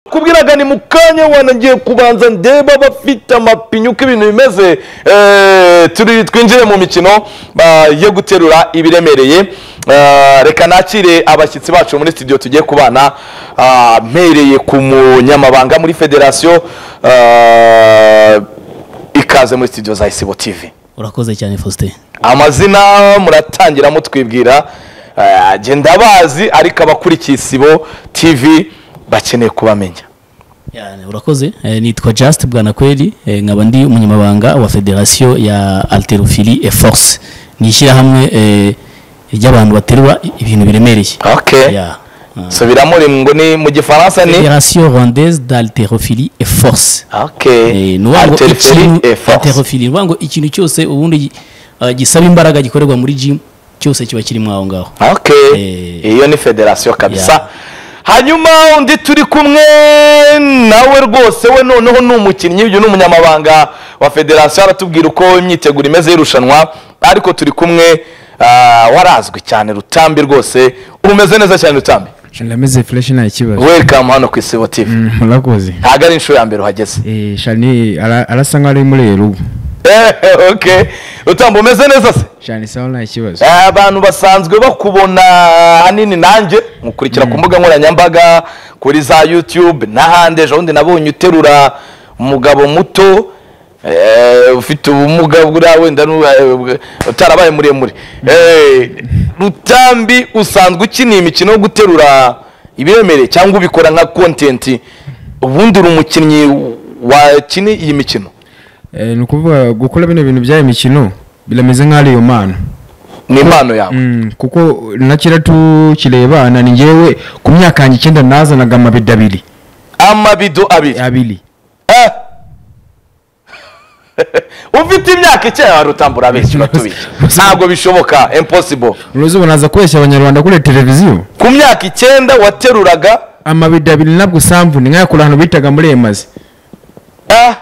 nakubwiraga ni mu kanya wana ngiye kubanza ndeba abafite amapinyu uko ibintu bimeze Eh, turi twinjire mu mikino ah, yo guterura ibiremereye Ah, reka nakire abashyitsi bacu muri studio tugiye kubana Ah, mpereye ku munyamabanga muri federasiyo ah, ikaze muri studio za isibo tv urakoze cyane faustin amazina muratangira mutwibwira eh, genda bazi ariko abakurikiye isibo tv bakeneye kubamenya Yani, urakoze Eh, nitwa just bwanakweli Eh, nkaba ndi umunyamabanga wa federasiyo ya alterophili e force ni ishyirahamwe eh, ry'abantu baterura ibintu biremereye okay Yeah. Ah. subiramo uri ngo ni mu gifaransa ni federasiyo rwandaise d'alterophilie et force okay Eh, ni ukuvuga ngo Haltérophilie ikintu- et force. haltérophilie, ni ukuvuga ngo ikintu cyose ubundi eh, gisaba imbaraga gikorerwa muri gym cyose kiba kirimo aho ngaho okay Eh. iyo ni federasiyo kabisa Yeah. hanyuma undi turi kumwe nawe rwose we noneho ni umukinnyi uyu ni umunyamabanga wa federasiyo aratubwira uko imyiteguro imeze y'irushanwa ariko turi kumwe ah, warazwi cyane rutambi rwose umeze neza cyane rutambi ndameze fureshi nta kibazo welcome hano ku isibo tv Mm, murakoze ntabwo ari inshuro ya mbere uhageze Eh, shani ara- arasa nkaho ari muri ero ubu Eh, okay rutambi umeze neza se shani sawa nta kibazo Eh, abantu basanzwe bakubona hanini nanjye mukurikira ku mbuga nkoranyambaga kuri za youtube n'ahandi ejo bundi nabonye uterura umugabo muto eh, ufite ubumuga buriya wenda nu- eh, utarabaye muremure Eh, rutambi usanzwe ukina iyi mikino yo guterura ibiremereye cyangwa ubikora nka kontenti ubundi uri umukinnyi wakina iyi mikino Eh, ni ukuvuga gukora bino bintu by'aya mikino birameze nkaho ari iyo mpano ni impano yawe Mm, kuko nakira tukirebana ni ngewe ku myaka yanjye icyenda nazanaga amabido abiri amabido abiri abiri Eh. ufite imyaka icyenda wari utambura benshi batubike ntabwo bishoboka impossible uruzubona aza kubeshya abanyarwanda kuri televiziyo ku myaka icyenda wateruraga amabido abiri nabwo usamvu ni nk'ayakora ahantu bitaga muri emazi eh.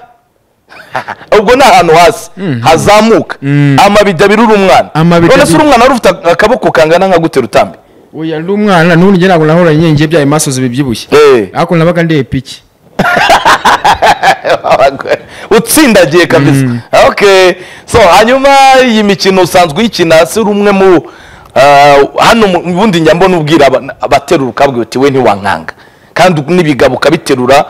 ubwo ni ahantu hasi hazamuka Mm. amabido abiri uri umwana Amabido none se uri abiri. umwana wari ufite akaboko kangana nka gutera utambi oya ndi umwana n'ubundi njye ntabwo nahoranye nyenge byayo masozi bibyibushye Eh. ariko nabaga ndeye piki utsindagiye kabisa okay so hanyuma iyi mikino usanzwe uyikina si uri umwe mu ah, hano mu- ubundi njya mbona ubwira aba- abaterura ukabwira uti we ntiwankanga kandi n'ibigabo ukabiterura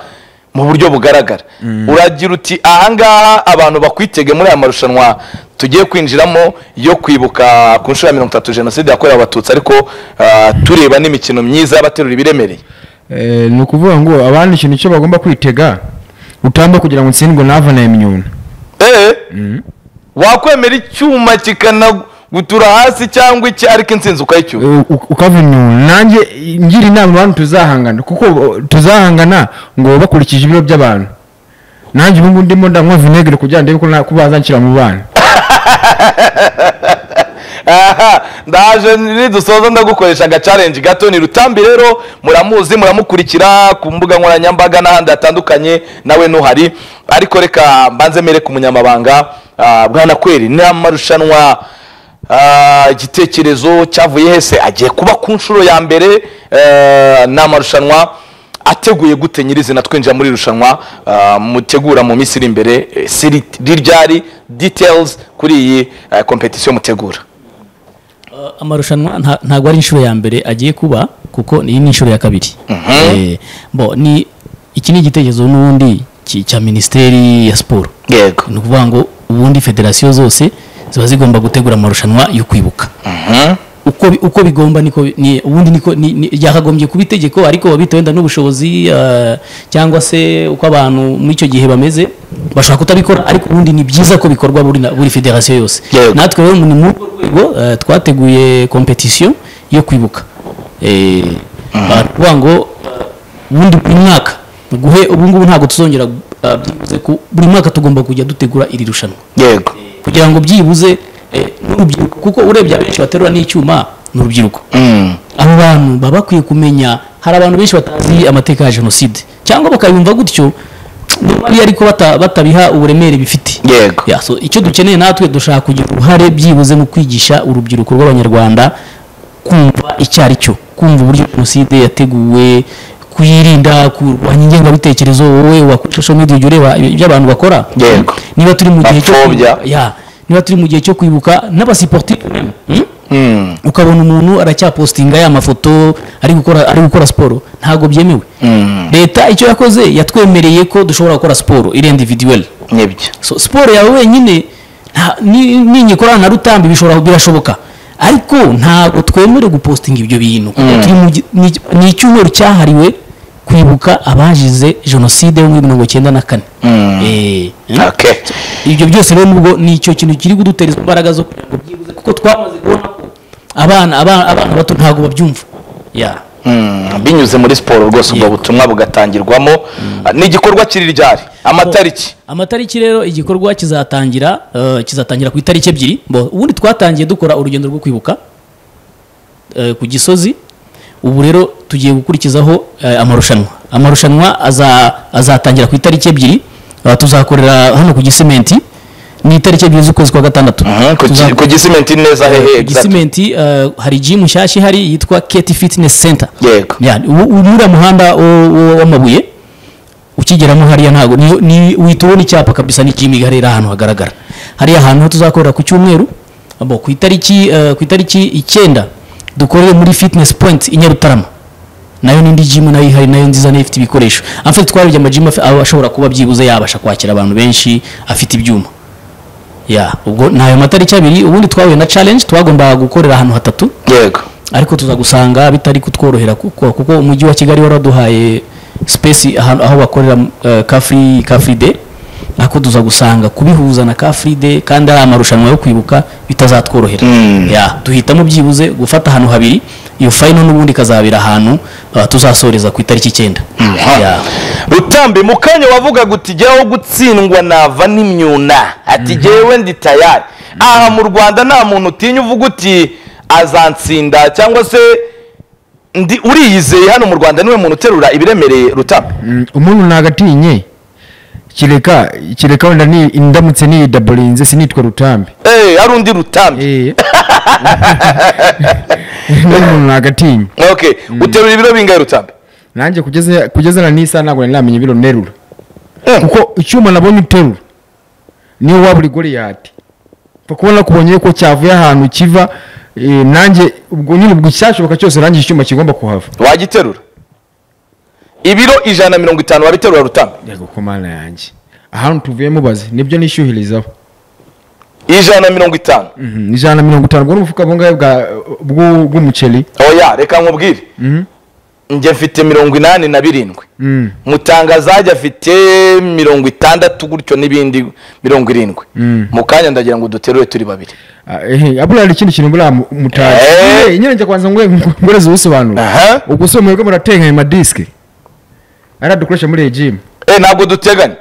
mu buryo bugaragara uragira uti ahangaha abantu bakwitege muri aya marushanwa tugiye kwinjiramo yo kwibuka ku nshuro ya mirongo itatu jenoside yakorewe abatutsi ariko ah, tureba n'imikino myiza y'abaterura ibiremereye Eh, ni ukuvuga ngo abandi ikintu cyo bagomba kwitega utamba kugira ngo utsindwe n'avana ya minyuna Eh, wakwemera icyuma kikanagutura hasi cyangwa iki ariko intsinzi ukayicyura Eh, u- ukava inyuma nanjye eh, ngira inama abantu tuzahangana kuko eh, tuzahangana ngo bakurikije ibiro by'abantu nanjye ubu ngubu ndimo ndanywa vinegere kugira ndebe ko na- ko bazanshyira mu bana aha ndaje nidusoza ndagukoresha agacarenji gato ni rutambi rero muramuzi muramukurikira ku mbuga nkoranyambaga n'ahandi hatandukanye nawe ntuhari ariko reka mbanze mere ku munyamabanga ah, bwana kweri ni amarushanwa ah, igitekerezo cyavuye hese agiye kuba ku nshuro ya mbere eh, ni amarushanwa ateguye gute nyirizina twinjira muri irushanwa ah, mutegura mu minsi iri imbere eh, siri riryari details kuri iyi kompetisiyo mutegura Uh, amarushanwa nta- ntabwo ari inshuro ya mbere agiye kuba kuko iyi ni inshuro ya kabiri Eh, bo ni iki ni igitekerezo n'ubundi ki- cya minisiteri ya siporo yego ni ukuvuga ngo ubundi federasiyo zose ziba zigomba gutegura amarushanwa yo kwibuka uko, bi- uko bigomba niko ni, ubundi niko ni- ni- ryakagombye kuba itegeko ariko babitewe wenda n'ubushobozi eh, cyangwa se uko abantu muri icyo gihe bameze bashobora kutabikora ariko ubundi ni byiza ko bikorwa buri, na- buri federasiyo yose Yego. natwe rero ni muri urwo rwego eh, twateguye kompetisiyo yo kwibuka Eh, baravuga ngo eh, ubundi buri mwaka guhe ubu ngubu ntabwo tuzongera eh, byibuze ku- buri mwaka tugomba kujya dutegura iri rushanwa yego kugira ngo byibuze eh, n'urubyiruko kuko urebye abenshi baterura n'icyuma ni urubyiruko Mm. abo bantu baba bakwiye kumenya hari abantu benshi batazi amateka ya jenoside cyangwa bakayumva gutyo niba ari ariko bata- batabiha uburemere bifite Yego. Ya, so icyo dukeneye natwe dushaka kugira uruhare byibuze mu kwigisha urubyiruko rw'abanyarwanda kumva icyo ari cyo kumva uburyo jenoside yateguwe kuyirinda kurwanya ingengabitekerezo wowe wakora social media ujya ureba ibyo abantu bakora Yego. niba turi mu gihe cyo Bapfobya. kwibuka- ya niba turi mu gihe cyo kwibuka n'abasiportifu même, hmm? Mm. ukabona umuntu aracyapostinga ya mafoto ari gukora ari gukora siporo ntabwo byemewe leta icyo yakoze yatwemereye ko dushobora gukora siporo iri individuel nibyo so siporo yawe wenyine nta- ni- ninyikorana na rutambi bishobora birashoboka ariko ntabwo twemerewe gupostinga ibyo bintu kuko turi mu gi- ni- ni icyumweru cyahariwe kwibuka abazize jenoside yo muri mirongo icyenda na kane Mm. Eh, Okay. ibyo byose rero nubwo ni icyo kintu kiri kudutera izo mbaraga zo kugira ngo byibuze kuko twamaze kubona ko abana abana abana bato ntabwo babyumva ya Mm, binyuze muri siporo rwose ubwo butumwa bugatangirwamo Ah, ni igikorwa kiri ryari amatariki amatariki rero igikorwa kizatangira eh, kizatangira ku itariki ebyiri Bo, ubundi twatangiye dukora urugendo rwo kwibuka eh, ku gisozi ubu rero tugiye gukurikizaho eh, amarushanwa amarushanwa aza- azatangira ku itariki ebyiri Eh, tuzakorera hano ku gisimenti ni itariki ebyiri z'ukwezi kwa gatandatu Mhm, ku Tuza- gi- ku gisimenti neza hehe ku exactly. gisimenti eh, hari jimu nshyashya ihari yitwa keti fitness center Yego. Ya, ubu- ubu muri uriya muhanda wo- wo- w'amabuye ukigeramo hariya ntabwo ni- ni uhita ubona icyapa kabisa ni jimu ihari iri ahantu hagaragara hariya hantu ho tuzakorera ku cyumweru abo, ku itariki eh, ku itariki icyenda dukorere muri fitness point i nyarutarama nayo n'indi jimu nayo ihari nayo nziza nayo ifite ibikoresho amfite twarebye amajimu afi- aba ashobora kuba byibuze yabasha kwakira abantu benshi afite ibyuma ya ubwo ni ayo matariki abiri ubundi twahuye na challenge twagombaga gukorera ahantu hatatu yego ariko tuzagusanga bitari kutworohera kuko kuko umujyi wa kigali waraduhaye space ahantu- aho bakorera eh, ka free ka free day nako tuza gusanga kubihuza na ka free day kandi ari amarushanwa yo kwibuka bitazatworohera Mm. ya duhitamo byibuze gufata ahantu habiri iyo final n'ubundi ikazabera ahantu eh, tuzasoreza ku itariki icyenda Ya. rutambi mu kanya wavugaga uti jyaho gutsindwa nava n'imyuna ati jyewe ndi tayari aha mu rwanda nta muntu utinya uvuga uti azansinda cyangwa se ndi uriyizeye hano mu rwanda niwe muntu uterura ibiremereye rutambi Mm, umuntu nagatinye kireka kireka wenda ni indamutse niyidaburinze sinitwa rutambi Eh, hari undi rutambi Eh. n'umuntu nagatinye okay uterura ibiro bingahe rutambi nanjye kugeza kugeza na n'isaha ntabwo nari namenya ibiro nterura Eh, kuko icyuma nabonye uterura niyo waba uri goliyati mfa kubona kubonye ko cyavuye ahantu kiva eh, nanjye ubwo nyine ubwo icyashoboka cyose nanjye icyuma kigomba kuhava wagiterura ibiro ijana na mirongo itanu wabiterura rutambi yego ku mana yanjye ahantu tuvuye mubaze nibyo nishyuhirizaho ijana na mirongo itanu Mhm, ijana na mirongo itanu ubwo ni umufuka bungahe bwa- bw'u- bw'umuceri oya reka nkubwire njye mfite mirongo inani na birindwi Mm. mutangazajya afite mirongo itandatu gutyo n'ibindi mirongo irindwi mu kanya ndagira ngo duterure turi babiri Ah, ehe, abura hari ikindi kintu buriya mu- mutazi Eh. Eh, nyine njya kwanza ngo ngoreze ubusobanuro Aha. ubwo si mwebwe muratenga ayo madisike ariya dukoresha muri regimu Eh, ntabwo duteganya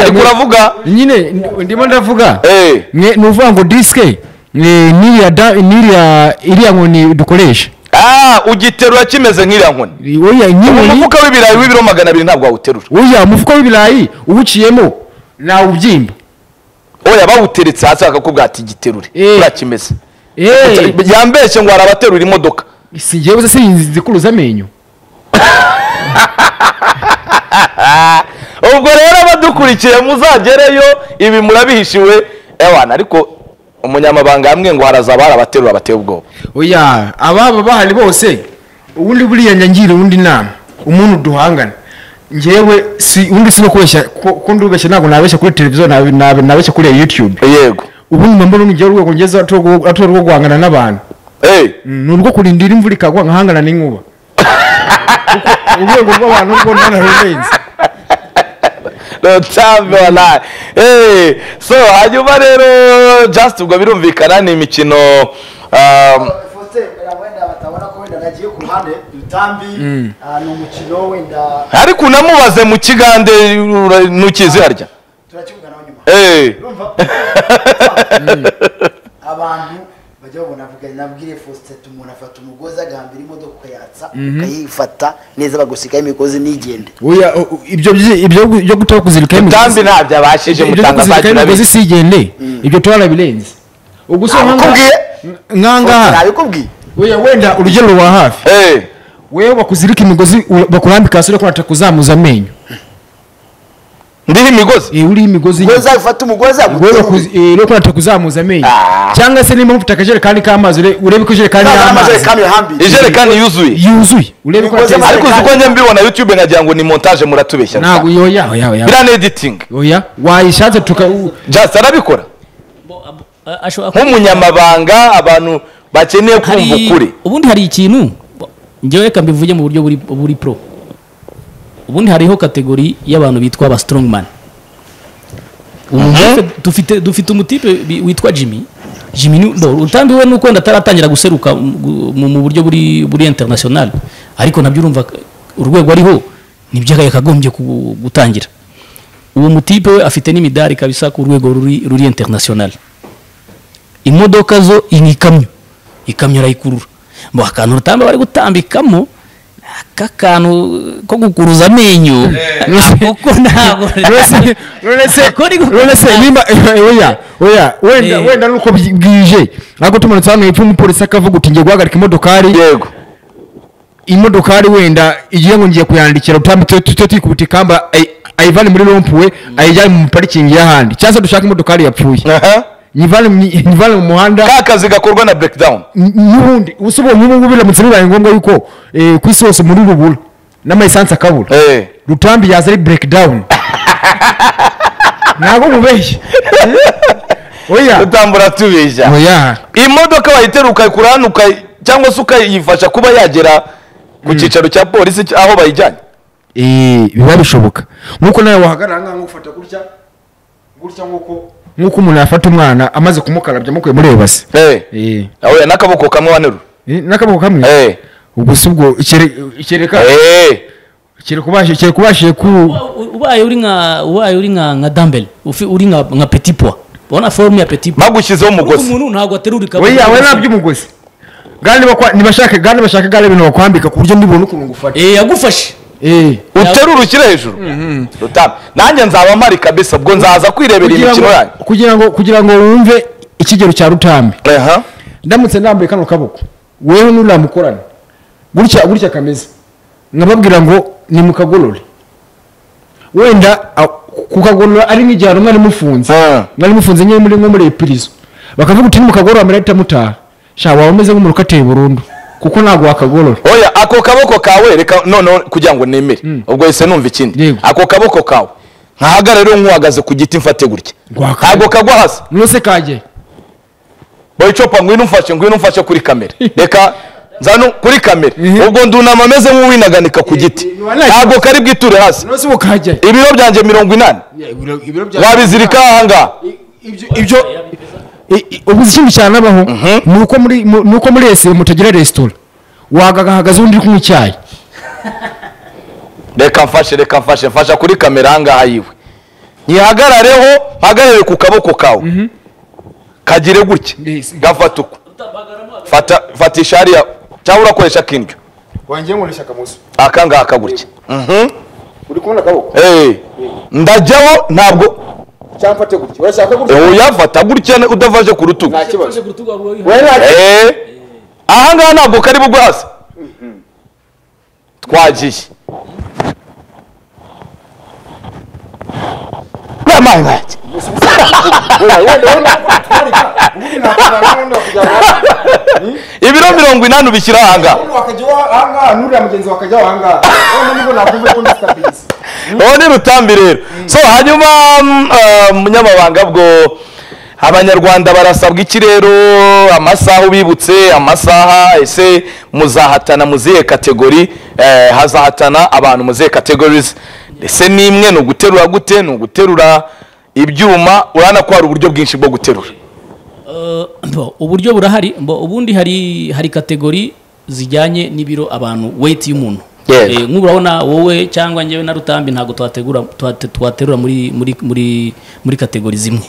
ariko uravuga nyine ndi- ndimo ndavuga Eh, Mwe- ni uvuga ngo disike eh, n'iriya da- n'iriya iriya nkoni dukoresha ah, ugiterura kimeze nk'iriya nkoni I- oya nyine umufuka w'ibirayi w'ibiro magana abiri ntabwo wawuterura oya umufuka w'ibirayi uwuciyemo nawubyimba oya bawuteretse hasi bakakubwira ati giterure Eh. kuriya kimeze Eh, yambeshye ngo hari abaterura imodoka si jyewe se sinzikuruza amenyo ubwo rero abadukurikiye muzagereyo ibi murabihishiwe ewana ariko umunyamabanga yambwiye ngo haraza abari abaterura bateye ubwoba oya ababa bahari bose ubundi buriya ngira undi nama umuntu duhangana njyewe si undi si no kubeshya ko ko ndubeshya ntabwo nabeshya kuri televiziyo nabe- nabe- nabeshya kuri youtube yego ubundi mba mbona urugero rwego ngeze atari urwo guhangana n'abantu Eh, ni urwo kurindira imvura ikagwa nkahangana n'inkuba Kuko urwego rw'abantu rwo nanarurenze rutambi walayi Eh, so hanyuma rero just ubwo birumvikana ni imikino um, Faustin, wenda wenda batabona ko wenda nagiye ku ruhande rutambi ah, ni umukino wenda ariko unamubaze mu kigande ura- ntukizi harya turakivuganaho nyuma Eh, urumva abantu bajya babona avuga nabwire Faustin ati umuntu afata umugozi agahambira imodoka ukayatsa ukayifata neza bagusigaho imigozi nigende oya o- o- ibyo byi- ibyo gu- byo gutaka kuzirika rutambi ntabyo abashije ibyo byo kuzirika mutangazagira imigozi sigende ibyo twarabirenze ubwo se Ntabikubwiye. nkangaha nabikubwiye oya wenda urugero rwa hafi wewe bakuzirika imigozi u- bakurambika hasi uriko unataka kuzamuza amenyo ndiho imigozi Eh, uriho imigozi nyine. ugoza ufata umugoza wewe guterura bakuzi- eh, uriko unataka kuzamuza amenyo Ah. cyangwa se niba mufite akajerekani k'amazi ure- urebe ko ijerekani y'amazi amajerekani hambiriye ijerekani yuzuye yuzuye urebe ko Imigozi ateze y'amazi- ariko uzi ko njye mbibona youtube nkagira ngo ni montage muratubeshya ntabwo biriya yoya oya oya ni editing oya wayishatse tuka u- just arabikora ashobora kuba- nk'umunyamabanga abantu bakeneye kumva hari ukuri ubundi hari ikintu njyewe reka mbivuge mu buryo buri buri pro ubundi hariho kategori y'abantu bitwa aba strongman Umuntu wese- dufite dufite umutipe bi- witwa jimmy jimmy ni- no, utambiwe nuko ndataratangira guseruka mu- mu mu buryo buri buri international ariko nabyo urumva k- urwego ariho nibyo yakagombye ku- gutangira uwo mutipe we afite n'imidari kabisa ku rwego ruri ruri international imodoka zo ni ikamyo ikamyo arayikurura mu akantu rutamba bari gutambikamo aka kantu ko gukuruza amenyo kuko ntabwo Uretse- uretse- Ako ni gukuruza. uretse nimba eh, oya oya wenda Eh. wenda nuko byi- bwije ntabwo tumanutse hano hepfo umupolisi akavuga uti ngiye guhagarika imodokari yego imodokari wenda igiye ngo ngiye kuyandikira utambitse tujye twikubuta ikamba ayi- ayivane muri rompuwe ayijyane mu parikingi y'ahandi cyangwa se dushake imodokari yapfuye Aha. nyivane mu- nyivane mu muhanda ka kazi gakorwa na breakdown n- n'ubundi usubira nk'ubu ngubu biramutse bibaye ngombwa yuko eh, ku isi hose muri rubura n'amayisansi akabura Eh. rutambi yaza ari breakdown ntabwo mubeshye oya tutambura tubeshya oya imodoka wayitera ukayikura hano ukayi- cyangwa se ukayifasha kuba yagera ku cyicaro cya polisi cy- aho bayijyanye Eh, biba bishoboka nk'uko nawe wahagarara ahangaha ngufata gutya gutya nk'uko nk'uko umuntu yafata umwana amaze kumukarabya amukuye muri ebase Eh. Oya, n'akaboko kamwe wanurura n'akaboko kamwe Eh. ubwo si ubwo kere- kereka Eh. kereka ubashije kereka ubashije ku ubaye uri nka ubaye uri nka nka dumbbell ufi- uri nka nka petit poids ubona forme ya petit poids bagushyizeho Kuko umugozi umuntu ntabwo aterura we ikabutura yawe nabyo umugozi gani bakwa nibashaka gani bashaka gani ibintu bakwambika ku buryo ndibona ukuntu ngufata eh yagufashe eh uterura ushyire hejuru Rutambi. nanjye nzaba mpari kabisa ubwo nzaza kwirebera kugira ngo imikino yanyu kugira ngo kugira ngo wumve ikigero cya rutambi Aha. ndamutse ndambaye kano kaboko wewe nuramukorana gutya gutya kameze nkababwira ngo nimukagorore wenda a- kukagorora ari nk'igihano mwari mufunze Ah. mwari mufunze nyine muri nko muri epirizo bakavuga uti nimukagorora amarayita mutaha sha waba umeze nk'umuntu ukatiye burundu kuko ntabwo wakagorora oya ako kaboko kawe reka noneho kugira ngo nemere ubwo ese numva ikindi Yego. ako kaboko kawe nkahagarare rero nkuhagaze ku giti mfate gutya Gwaka. ntabwo kagwa hasi nose kagiye boye copa ngwino umfashe ngwino umfashe kuri kamera reka nzano kuri kamera Mhm. ubwo ndunama ameze nk'uwinaganika ku giti eh, wala- ntabwo kari bwiture hasi nose ubu kagiye ibiro byanjye mirongo inani wabizirika ahangaha ibyo I- i- ubu uzi ikindi cyane abaho ni uko muri mu- ni uko muri ese mutagira resitora wagahagaze undi uri kunywa icyayi reka mfashe reka mfashe mfasha kuri kamera ahangaha yiwe nyihagarareho mpagarare ku kaboko kawe kagire gutya Yes. gafata uko fata fatisha hariya cyangwa urakoresha akindyo wangiye nkoresha akamuso aka ngaka gutya uri kubona akaboko Eh, ndajyaho ntabwo cyangwa mfate gutya urashaka eh, uyafata gutya udafashe ku rutugu kibazo Eh, ahangaha ntabwo kari bugwe hasi twagiye n'amazi nkanjye ibiro mirongo inani ubishyira ahangaha nuriya mugenzi wakajya ahangaha nubwo nakumva ko ndisitabiriza uwo ni rutambi rero so hanyuma mm, eh, munyamabanga bwo abanyarwanda barasabwa iki rero amasaha ubibutse amasaha ese muzahatana mu zihe kategori eh, hazahatana abantu mu zihe kategorizi ese ni imwe ni uguterura gute ni uguterura ibyuma urabona ko hari uburyo bwinshi bwo guterura Eh, mbo, uburyo burahari mbo, ubundi hari hari kategori zijyanye n'ibiro abantu weight y'umuntu Yego. Eh, nk'ubu urabona wowe cyangwa njyewe na rutambi ntabwo twategura twate- twaterura muri muri muri muri kategori zimwe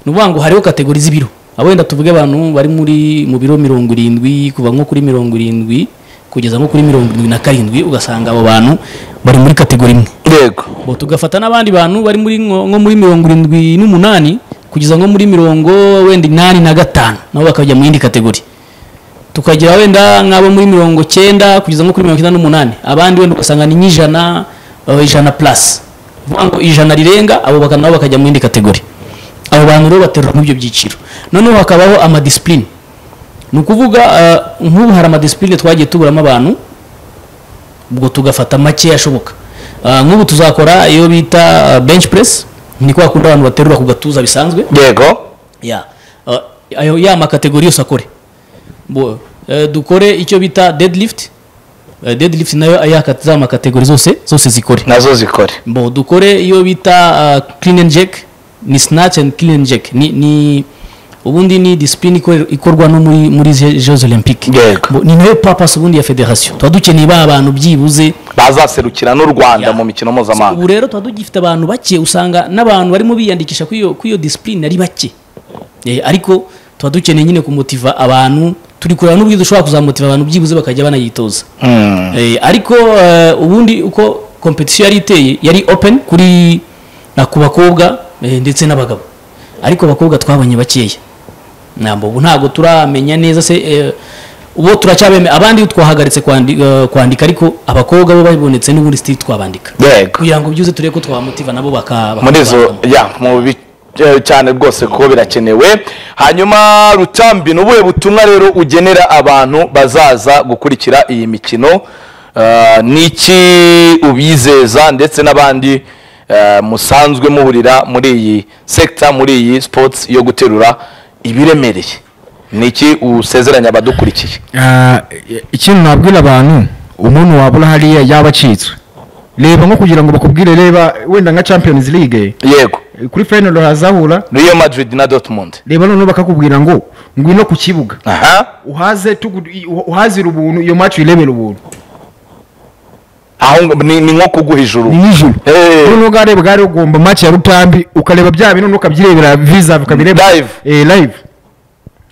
ni ukuvuga ngo hariho kategori z'ibiro abo wenda tuvuge abantu bari muri mu biro mirongo irindwi kuva nko kuri mirongo irindwi kugeza nko kuri mirongo irindwi na karindwi ugasanga abo bantu bari muri kategori imwe yego bo tugafata n'abandi bantu bari muri nko nko muri mirongo irindwi n'umunani kugeza nko muri mirongo wenda inani na gatanu nabo bakajya mu yindi kategori tukagira wenda nk'abo muri mirongo cyenda kugeza nko kuri mirongo icyenda n'umunani abandi wenda ugasanga ni nk'ijana eh, ijana plus Ni ukuvuga ngo ijana rirenga abo bakana nabo bakajya mu yindi kategori abo bantu rero baterura muri ibyo byiciro noneho hakabaho amadisipurine ni ukuvuga eh, nk'ubu hari amadisipurine twagiye tuburamo abantu ubwo tugafata make ashoboka Ah, nk'ubu tuzakora iyo bita ah, bench press ni kwa kundi abantu baterura ku gatuza bisanzwe yego ya Ah, ayo ya makategori yose akore Bo- eh, dukore icyo bita deadlift Eh, deadlift nayo ayaka za makategori zose zose zikore nazo zikore bo dukore iyo bita ah, clean and jerk ni snatch and clean and jerk ni, ni ubundi ni discipline ikore- ikorwa no muri muri ze- jeux olympique Yego. Bo, ni nayo purpose ubundi ya federation tuba dukeneye ba bantu byibuze bazaserukira n'u rwanda Yeah. mu mikino ubu mpuzamahanga rero tuba tugifite abantu bake usanga n'abantu barimo biyandikisha kuri iyo- kuri iyo disipurine ari bake Eh, ariko tuba dukeneye nyine kumutiva abantu turi kureba n'uburyo dushobora kuzamutiva abantu byibuze bakajya banayitoza Hmm. Eh, ariko eh, ubundi uko kompetisiyo yari iteye yari open kuri na ku bakobwa eh, ndetse n'abagabo ariko abakobwa twabonye bakeya ntabwo ubu ntabwo turamenya neza se eh, ubu turacyabemeye abandi twahagaritse kwandi- eh, kwandika ariko abakobwa bo babonetse n'ubundi sitiri twabandika yego kugira ngo byuze turebe ko twamutiva nabo baka muri izo bakavamo. ya mu bi- eh, cyane rwose kuko birakenewe hanyuma rutambi ni ubuhe butumwa rero ugenera abantu bazaza gukurikira iyi mikino Eh, ni iki ubizeza ndetse n'abandi eh, musanzwe muhurira muri iyi sekita muri iyi sports yo guterura ibiremereye ni iki usezeranya abadukurikiye Ah, ikintu nabwira abantu umuntu wabura hariya yaba acitswe reba nko kugira ngo bakubwire reba wenda nka champions league yego kuri final hazahura Real Madrid na Dortmund reba noneho bakakubwira ngo ngwino ku kibuga aha uhaze tugu- i- uhazira ubuntu iyo match uyirebera ubuntu aho ngo- ni ni nko kuguha ijuru ni nijoro Eh. noneho bwari bwari ugomba match ya rutambi ukareba bya bintu noneho ukabyirebera visa ukabireba Live. eh live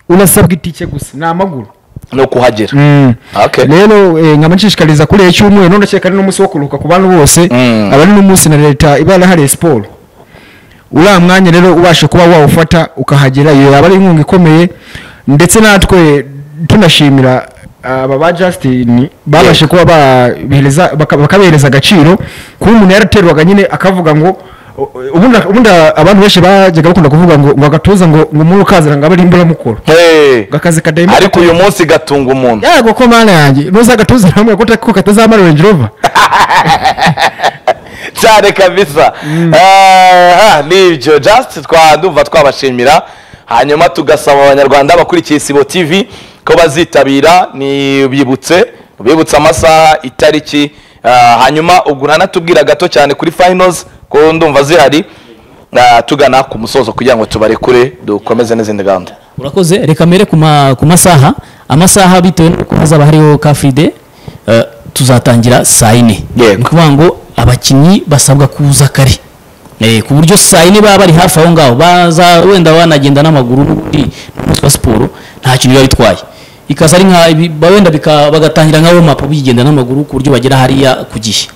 unasabwa itike gusa ni amaguru no kuhagera Mm. Okay. rero eh, nkaba nshishikariza kuri iki cyumweru none cyeka ari n'umunsi wo kuruhuka ku bantu bose Mm. abari n'umunsi na leta iba yarahariye siporo uriya mwanya rero ubasha kuba wawufata ukahagera iyo yaba ari inkunga ikomeye ndetse natwe tunashimira aba ba Justin babashe kuba babihereza baka- bakabihereza agaciro kuba umuntu yaraterwaga nyine akavuga ngo u- ubundi ubundi abantu benshi bajyaga bakunda kuvuga ngo ngo agatuza ngo ngo umuntu ukazana ngo abe ari imburamukoro Hey. ngo akazi kadahemba ariko uyu munsi gatunga umuntu yago ko mana yanjye nuza agatuza hamwe gute ko katazamara Range Rover cyane kabisa Ah, nibyo just twa- ndumva twabashimira hanyuma tugasaba abanyarwanda bakurikiye isibo tv ko bazitabira ni bibutse bibutse amasaha itariki Ah, hanyuma ubwo uranatubwira gato cyane kuri finals ko ndumva zihari Ah, tugana ku musozo kugira ngo tubarekure dukomeze n'izindi gahunda urakoze reka mbere ku ma- ku masaha amasaha bitewe n'uko hazaba hariho kafuride tuzatangira saa yine Yego. ni ukuvuga ngo abakinnyi basabwa kuza kare Eh, ku buryo saa yine baba bari hafi aho ngaho baza wenda banagenda n'amaguru n'ubundi ni umunsi wa siporo nta kintu biba bitwaye ikaza ari nka ibi- ba- wenda bika- bagatangira nka womapu bigenda n'amaguru ku buryo bagera hariya ku gihe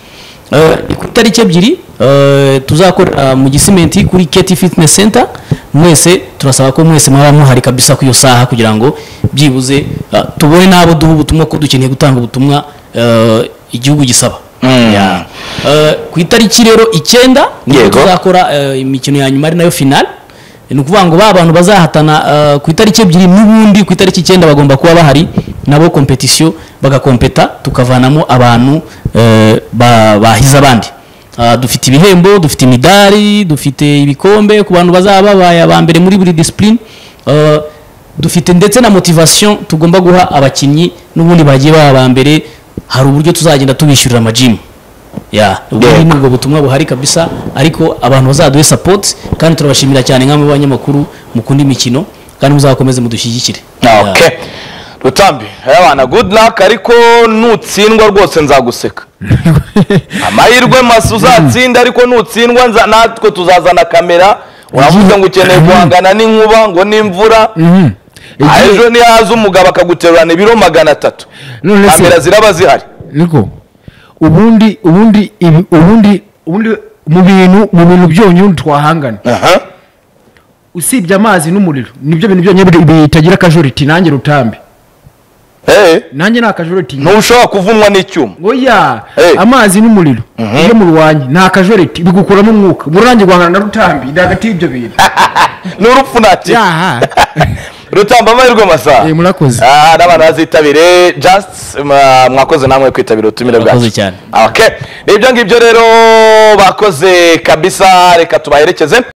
Eh, ni ku itariki ebyiri eh, tuzakorera mu gisimenti kuri keti fitness center mwese turasaba ko mwese mwaba muhari kabisa ku iyo saha kugira ngo byibuze eh, tubone n'abo duha ubutumwa ko dukeneye gutanga ubutumwa eh, igihugu gisaba Mm. Ya. Eh, ku itariki rero icyenda nibwo Yego. tuzakora eh, imikino ya nyuma ari nayo final ni ukuvuga ngo ba bantu bazahatana eh, ku itariki ebyiri n'ubundi ku itariki icyenda bagomba kuba bahari nabo kompetisiyo bagakompeta tukavanamo abantu eh, ba- bahize abandi Ah, dufite ibihembo dufite imidari dufite ibikombe ku bantu bazaba babaye aba mbere muri buri disipurine dufite ndetse na motivasiyo tugomba guha abakinnyi n'ubundi bagiye baba aba mbere hari uburyo tuzagenda tubishyurira amajimu ya ubundi ni ubwo butumwa buhari kabisa ariko abantu bazaduhe sapoti kandi turabashimira cyane nk'abo banyamakuru mukunda imikino kandi muzakomeze mudushyigikire Ya. okay rutambi abana good luck ariko nutsindwa rwose nzaguseka amahirwe maso uzatsinda ariko nutsindwa nza- natwe tuzazana kamera uravuze ngo ukeneye guhangana n'inkuba ngo n'imvura Mhm. Ah, Igihe- ejo nihaza umugabo akaguterurana ibiro magana atatu None se- kamera ziraba zihari niko ubundi ubundi ibi- ubundi ubundi mu bintu mu bintu byonyine twahangana Aha. usibye amazi n'umuriro nibyo bintu byonyine bitagira akajoriti nanjye rutambi Eh, nanjye ni akajoreti ntushobora kuvunwa n'icyuma oya Hey. amazi n'umuriro iyo murwanye ni akajoreti bigukuramo umwuka murangi guhangana na rutambi ni hagati y'ibyo bintu ni urupfu ntakira yaha rutamba amahirwe masaha Eh, murakoze. Ah, n'abantu bazitabire just mwa- mwakoze namwe kwitabira ubutumire bwacu Mwakoze cyane. okay ni ibyo ngibyo rero bakoze kabisa reka tubaherekeze